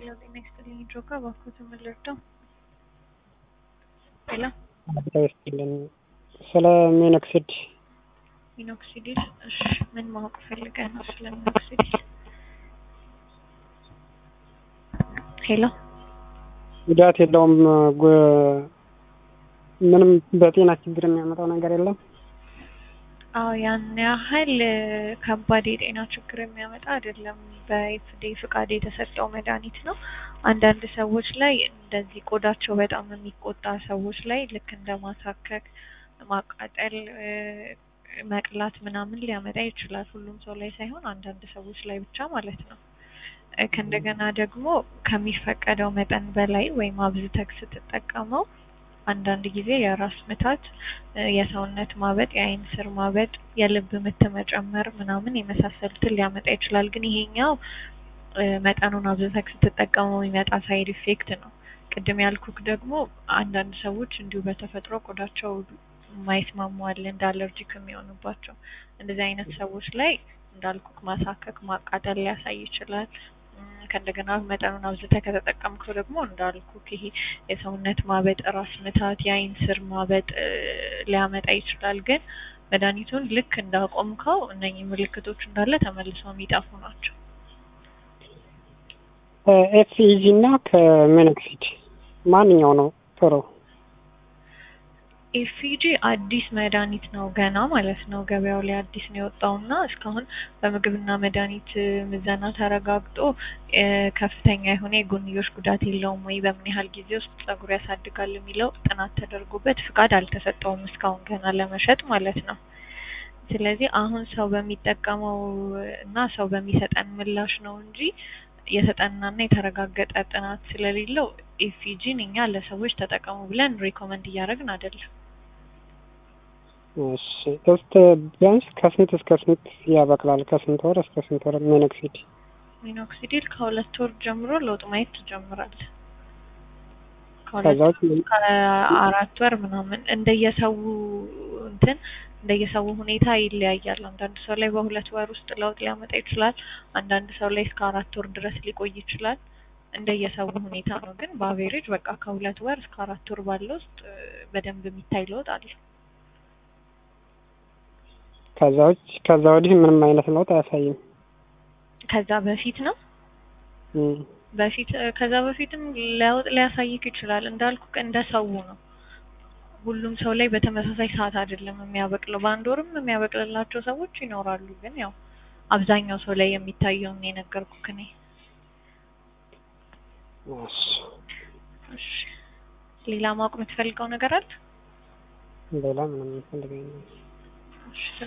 ሄሎ ጤና ይስጥልኝ ጆጋ እባክዎት ምን ልርዳው? ሄሎ ጤና ይስጥልኝ ስለ ሚኖክሲድ ሚኖክሲዲል እሺ ምን ማወቅ ፈልገህ ነው ስለ ሚኖክሲዲል? ሄሎ ጉዳት የለውም ጉ- ምንም በጤና ችግር የሚያመጣው ነገር የለም አዎ ያን ያህል ከባድ የጤና ችግር የሚያመጣ አይደለም። በኤፍዴ ፍቃድ የተሰጠው መድኃኒት ነው። አንዳንድ ሰዎች ላይ እንደዚህ ቆዳቸው በጣም የሚቆጣ ሰዎች ላይ ልክ እንደ ማሳከክ፣ ማቃጠል፣ እ፣ መቅላት ምናምን ሊያመጣ ይችላል። ሁሉም ሰው ላይ ሳይሆን አንዳንድ ሰዎች ላይ ብቻ ማለት ነው። እ፣ ከእንደገና ደግሞ ከሚፈቀደው መጠን በላይ ወይም አብዝተህ ስትጠቀመው አንዳንድ ጊዜ የራስ ምታት፣ እ፣ የሰውነት ማበጥ፣ የአይን ስር ማበጥ፣ የልብ ምት መጨመር ምናምን የመሳሰሉትን ሊያመጣ ይችላል። ግን ይሄኛው እ፣ መጠኑን አብዝተህ ስትጠቀመው የሚመጣ ሳይድ ኢፌክት ነው። ቅድም ያልኩክ ደግሞ አንዳንድ ሰዎች እንዲሁ በተፈጥሮ ቆዳቸው የማይስማሙ አለ እንደ አለርጂክ የሚሆኑባቸው እንደዚህ አይነት ሰዎች ላይ እንዳልኩክ ማሳከክ፣ ማቃጠል ሊያሳይ ይችላል። እም፣ ከእንደገና መጠኑን አብዝተህ ከተጠቀምከው ደግሞ እንዳልኩክ ይሄ የሰውነት ማበጥ፣ ራስ ምታት፣ የአይን ስር ማበጥ እ፣ ሊያመጣ ይችላል። ግን መድኃኒቱን ልክ እንዳቆምከው እነኚህ ምልክቶች እንዳለ ተመልሰው የሚጠፉ ናቸው። ኤፍኢጂ እና ከሚኖክሲድ ማንኛው ነው ጥሩ? ኤፍጂ አዲስ መድኃኒት ነው ገና ማለት ነው። ገበያው ላይ አዲስ ነው የወጣው እና እስካሁን በምግብና መድኃኒት ምዘና ተረጋግጦ እ፣ ከፍተኛ የሆነ የጎንዮሽ ጉዳት የለውም ወይ፣ በምን ያህል ጊዜ ውስጥ ጸጉር ያሳድጋል የሚለው ጥናት ተደርጎበት ፍቃድ አልተሰጠውም እስካሁን ገና ለመሸጥ ማለት ነው። ስለዚህ አሁን ሰው በሚጠቀመው እና ሰው በሚሰጠን ምላሽ ነው እንጂ የተጠናና የተረጋገጠ ጥናት ስለሌለው ኤፍጂን እኛ ለሰዎች ተጠቀሙ ብለን ሪኮመንድ እያደረግን አይደለም። እሺ እስከ ቢያንስ ከስንት እስከ ስንት ያበቅላል? ከስንት ወር እስከ ስንት ወር ሚኖክሲድ? ሚኖክሲዲል ከሁለት ወር ጀምሮ ለውጥ ማየት ትጀምራለህ። ከዛ ከሁለት ውጭ ከአራት ወር ምናምን እንደየሰው እንትን እንደየሰው ሁኔታ ይለያያል። አንዳንድ ሰው ላይ በሁለት ወር ውስጥ ለውጥ ሊያመጣ ይችላል። አንዳንድ ሰው ላይ እስከ አራት ወር ድረስ ሊቆይ ይችላል። እንደየሰው ሁኔታ ነው። ግን በአቬሬጅ በቃ ከሁለት ወር እስከ አራት ወር ባለው ውስጥ እ፣ በደንብ የሚታይ ለውጥ አለ። ከዛ ውጭ ከዛ ወዲህ ምንም አይነት ለውጥ አያሳይም። ከዛ በፊት ነው እም፣ በፊት እ፣ ከዛ በፊትም ለውጥ ሊያሳይክ ይችላል። እንዳልኩ እንደ ሰው ነው። ሁሉም ሰው ላይ በተመሳሳይ ሰዓት አይደለም የሚያበቅለው። በአንድ ወርም የሚያበቅልላቸው ሰዎች ይኖራሉ። ግን ያው አብዛኛው ሰው ላይ የሚታየውን የነገርኩክ እኔ። እሺ እሺ ሌላ ማወቅ የምትፈልገው ነገር አለ? ሌላ ምንም ፈልገኝ እሺ